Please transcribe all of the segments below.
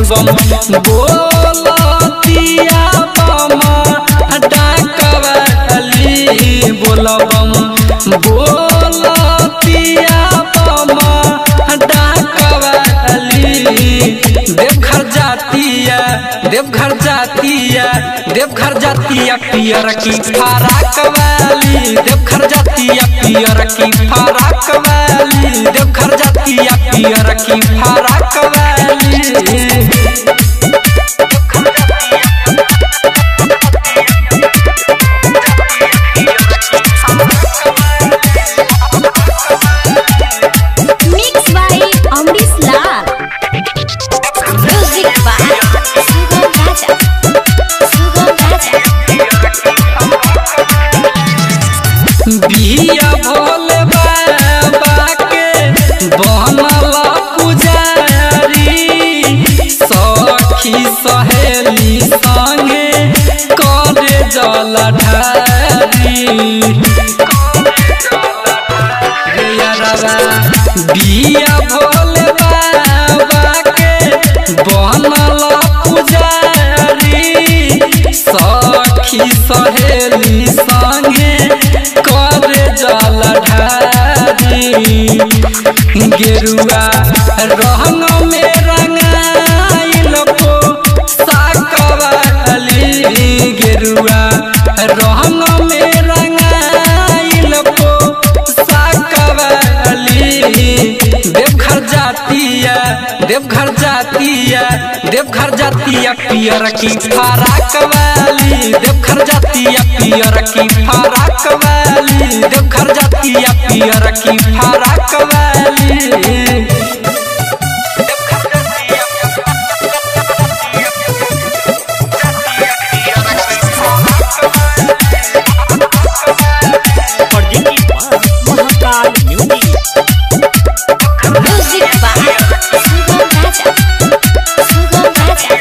बम बोलतिया बम डाकवाली बोल बम बोलतिया बम डाकवाली देवघर जातिया देवघर जातिया देवघर जातिया पियर की फराक वाली देवघर जातिया पियर की फराक वाली देवघर जातिया पियर की फराक वाली Mixed by Amrish Lal. Music by Sugam Raja. Sugam Raja. बिया भोले बाबा के बनल पुजारी सखी सहेली संगे करे जल ढारी बिया भोले बाबा के बनल पुजारी सखी सहेली संगे करे जल ढारी गेरुआ रंग में रंगाइल को साकवाली गेरुआ रंग में रंगाइल को साकवाली देवघर जातिया देवघर जातिया देवघर जातिया पियर की फराक वाली देवघर जातिया पियर की फराक वाली देवघर जातिया पियर की फराक वाली Mahakal music Music by Sugam Raja. Sugam Raja.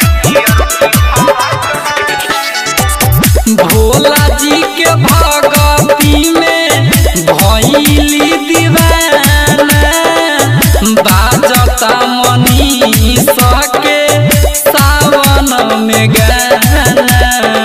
Bhola ji के भगती में भैली दीवाना बाजता मनी सके सावन में गाना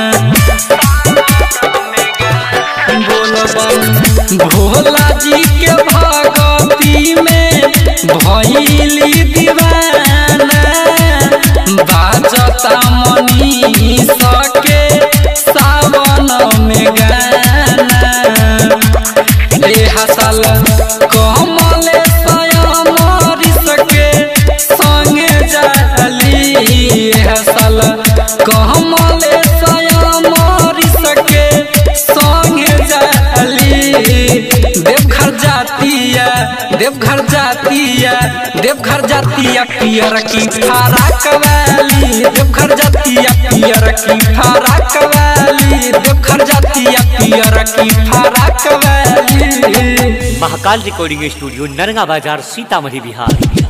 बोलबम भोला जी के भगती में भैली दीवाना बाजता मनी सके सावन में गाना रे हसल कमल सयमरी सके संगे जाली हसल कमल सयमरी सके संगे जाली देवघर जातिया देवघर जातिया देवघर जातिया पियर की फराक वाली देवघर जातिया पियर की फराक वाली देवघर जातिया पियर की फराक वाली महाकाल रिकॉर्डिंग स्टूडियो नरगा बाजार सीतामढ़ी बिहार